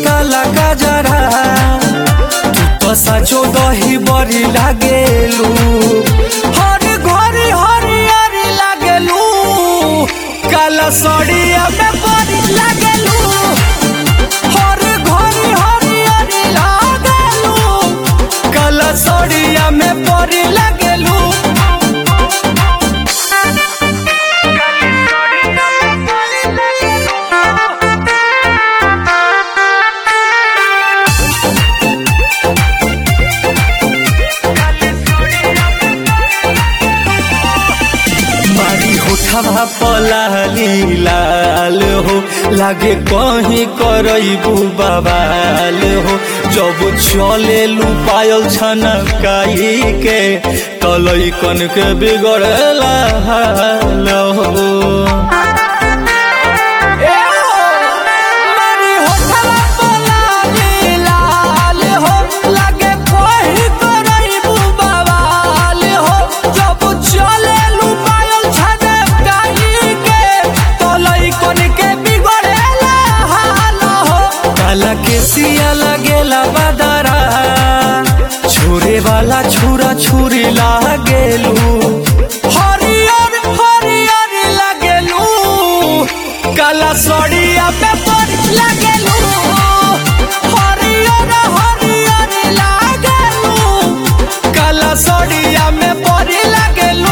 काला गजरा तू तो साचो दही बड़ी लागेलू हर घरी हरियरी लागेलू काला सड़िया में बड़ी लागेलू हर घरी हरियरी लागेलू काला सड़िया में बड़ी लागेलू मारी होठवा पलाली लाल हो लागे कहीं करबू बवाल हो जब चले लू पायल छनकाई के तलई कन के बिगड़ला हाल हो मारी होठवा पलाली लाल हो लागे कहीं करबू बवाल हो जब चले लू पायल छनकाई के तलई कन के बिगड़ला हाल हो काला के सिया लगेला बदरा छोरे वाला छुरा छुरी लागेलू हरियर हरियर लागेलू काला सड़िया पे परी लागेलू हरियर हरियर लागेलू काला सड़िया में परी लागेलू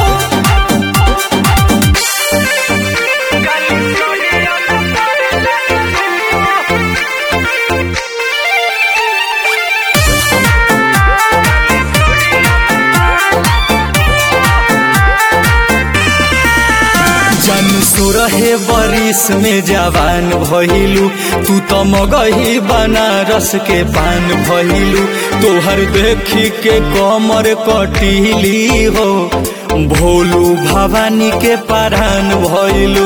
जन सुरहे बरिस में जवान भइलू तू तो मगही बनारस के पान भइलू तोहर देखी के कमर कटीली हो भोलू भवानी के परान भइलू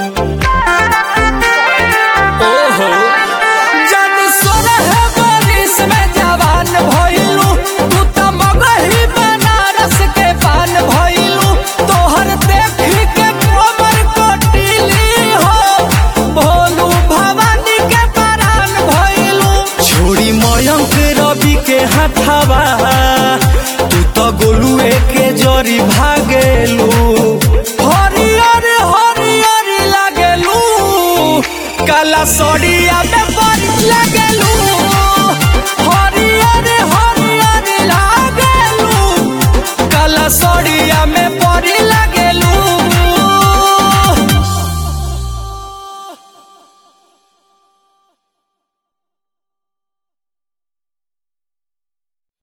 ओहो जन सुरहे बरिस में जवान भइलू तू तो मगही बनारस के पान भइलू तोहर देखी के कमर कटीली हो भोलू भवानी के परान भइलू छोड़ी मयंक रवि के हाथावा तू तो गोलुए के जरी भागेलू हरियर हरियर लागेलू काला सड़िया में बड़ी लागेलू हरियर हरियर लागेलू काला सड़िया में बड़ी